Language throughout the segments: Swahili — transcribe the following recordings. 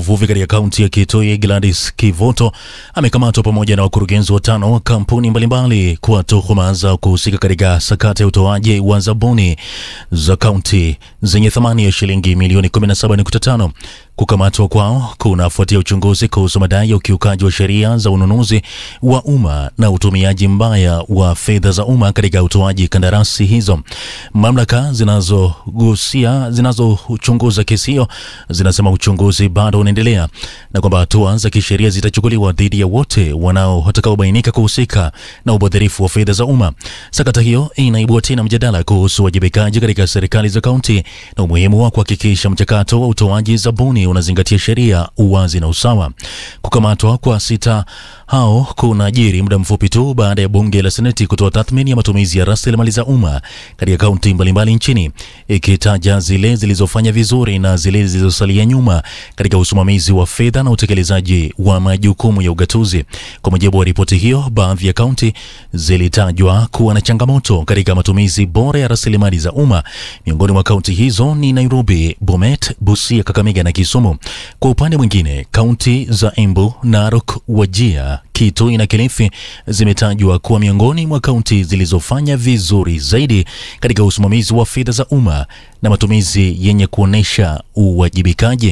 uvuvi katika kaunti ya Kitui Gladys Kivoto amekamatwa pamoja na wakurugenzi watano wa kampuni mbalimbali kwa tuhuma za kuhusika katika sakata ya utoaji wa zabuni za kaunti zenye thamani ya shilingi milioni 17.5. Kukamatwa kwao kunafuatia uchunguzi kuhusu madai ya ukiukaji wa sheria za ununuzi wa umma na utumiaji mbaya wa fedha za umma katika utoaji kandarasi hizo. Mamlaka zinazogusia zinazochunguza kesi hiyo zinasema uchunguzi bado unaendelea na kwamba hatua za kisheria zitachukuliwa dhidi ya wote wanao watakaobainika kuhusika na ubadhirifu wa fedha za umma. Sakata hiyo inaibua tena mjadala kuhusu uwajibikaji katika serikali za kaunti na umuhimu wa kuhakikisha mchakato wa utoaji zabuni unazingatia sheria, uwazi na usawa. Kukamatwa kwa sita hao kunajiri muda mfupi tu baada ya bunge la seneti kutoa tathmini ya matumizi ya rasilimali za umma katika kaunti mbalimbali nchini, ikitaja zile zilizofanya vizuri na zile zilizosalia nyuma katika usimamizi wa fedha na utekelezaji wa majukumu ya ugatuzi. Kwa mujibu wa ripoti hiyo, baadhi ya kaunti zilitajwa kuwa na changamoto katika matumizi bora ya rasilimali za umma. Miongoni mwa kaunti hizo ni Nairobi, Bomet, Busia, Kakamega na Kisumu. Kwa upande mwingine, kaunti za Embu, Narok, Wajir, Kitui na Kilifi zimetajwa kuwa miongoni mwa kaunti zilizofanya vizuri zaidi katika usimamizi wa fedha za umma na matumizi yenye kuonyesha uwajibikaji.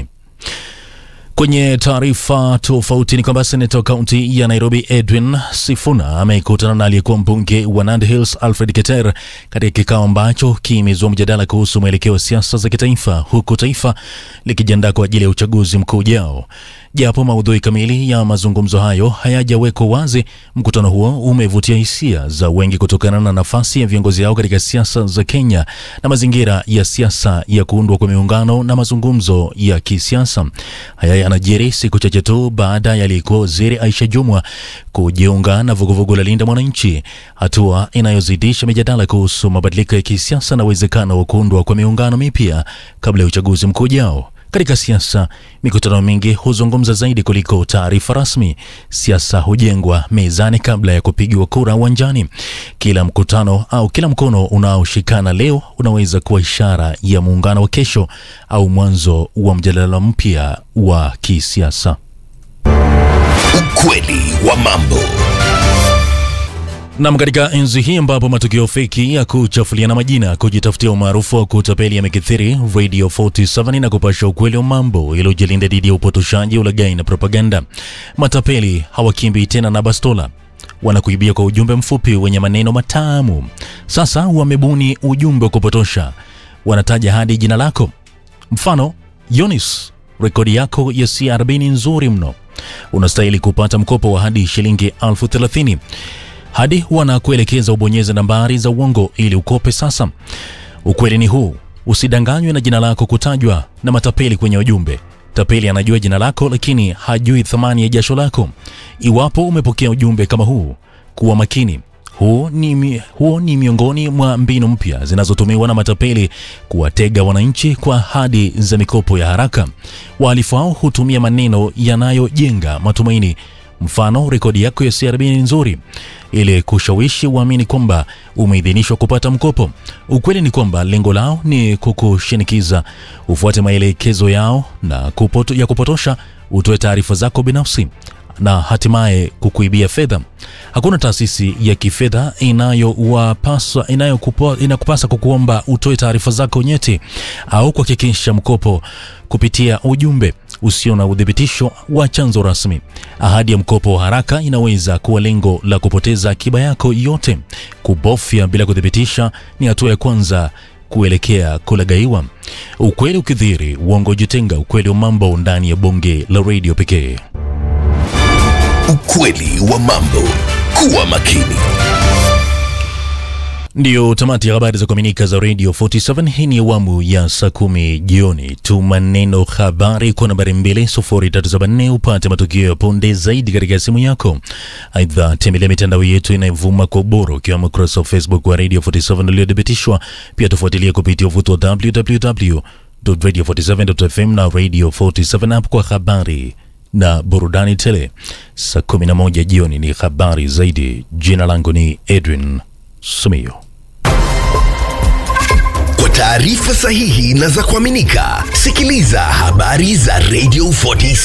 Kwenye taarifa tofauti ni kwamba seneta wa kaunti ya Nairobi Edwin Sifuna amekutana na aliyekuwa mbunge wa Nandi Hills Alfred Keter katika kikao ambacho kimezua mjadala kuhusu mwelekeo wa siasa za kitaifa, huku taifa likijiandaa kwa ajili ya uchaguzi mkuu ujao. Japo maudhui kamili ya mazungumzo hayo hayajawekwa wazi, mkutano huo umevutia hisia za wengi kutokana na nafasi ya viongozi hao katika siasa za Kenya na mazingira ya siasa ya kuundwa kwa miungano na mazungumzo ya kisiasa. Haya yanajiri siku chache tu baada ya aliyekuwa waziri Aisha Jumwa kujiunga na vuguvugu la Linda Mwananchi, hatua inayozidisha mijadala kuhusu mabadiliko ya kisiasa na uwezekano wa kuundwa kwa miungano mipya kabla ya uchaguzi mkuu ujao. Katika siasa, mikutano mingi huzungumza zaidi kuliko taarifa rasmi. Siasa hujengwa mezani kabla ya kupigiwa kura uwanjani. Kila mkutano au kila mkono unaoshikana leo unaweza kuwa ishara ya muungano wa kesho au mwanzo wa mjadala mpya wa kisiasa. Ukweli wa mambo. Nam, katika enzi hii ambapo matukio feki ya kuchafuliana majina, kujitafutia umaarufu wa kutapeli yamekithiri, Radio 47 na kupasha ukweli wa mambo iliyojilinda dhidi ya upotoshaji, ulaghai na propaganda. Matapeli hawakimbi tena na bastola, wanakuibia kwa ujumbe mfupi wenye maneno matamu. Sasa wamebuni ujumbe wa kupotosha, wanataja hadi jina lako. Mfano, Yonis, rekodi yako ya CRB ni nzuri mno, unastahili kupata mkopo wa hadi shilingi elfu thelathini hadi wanakuelekeza ubonyeze nambari za uongo ili ukope. Sasa ukweli ni huu, usidanganywe na jina lako kutajwa na matapeli kwenye ujumbe. Tapeli anajua jina lako, lakini hajui thamani ya jasho lako. Iwapo umepokea ujumbe kama huu, kuwa makini. Huo ni, mi, huo ni miongoni mwa mbinu mpya zinazotumiwa na matapeli kuwatega wananchi kwa ahadi za mikopo ya haraka. Wahalifu hao hutumia maneno yanayojenga matumaini Mfano, rekodi yako ya CRB ni nzuri, ili kushawishi uamini kwamba umeidhinishwa kupata mkopo. Ukweli ni kwamba lengo lao ni kukushinikiza ufuate maelekezo yao na kupoto, ya kupotosha, utoe taarifa zako binafsi na hatimaye kukuibia fedha. Hakuna taasisi ya kifedha inayowapasa inayokupa, inakupasa kukuomba utoe taarifa zako nyeti au kuhakikisha mkopo kupitia ujumbe usio na udhibitisho wa chanzo rasmi. Ahadi ya mkopo wa haraka inaweza kuwa lengo la kupoteza akiba yako yote. Kubofya bila kuthibitisha ni hatua ya kwanza kuelekea kulagaiwa. Ukweli ukidhiri, uongo jitenga. Ukweli wa mambo ndani ya bonge la redio pekee. Ukweli wa mambo. Kuwa makini. Ndiyo tamati ya habari za kuaminika za Radio 47. Hii ni awamu ya saa kumi jioni. Tuma neno habari kwa nambari 2374 upate matukio ya punde zaidi katika simu yako. Aidha, tembelea mitandao yetu inayovuma kwa ubora ukiwemo ukurasa wa Facebook wa Radio 47 uliothibitishwa. Pia tufuatilie kupitia uvuto wa www.radio47.fm na Radio 47 app kwa habari na burudani tele. Saa 11 jioni ni habari zaidi. Jina langu ni Edwin Sumio. Kwa taarifa sahihi na za kuaminika, sikiliza habari za Radio 47.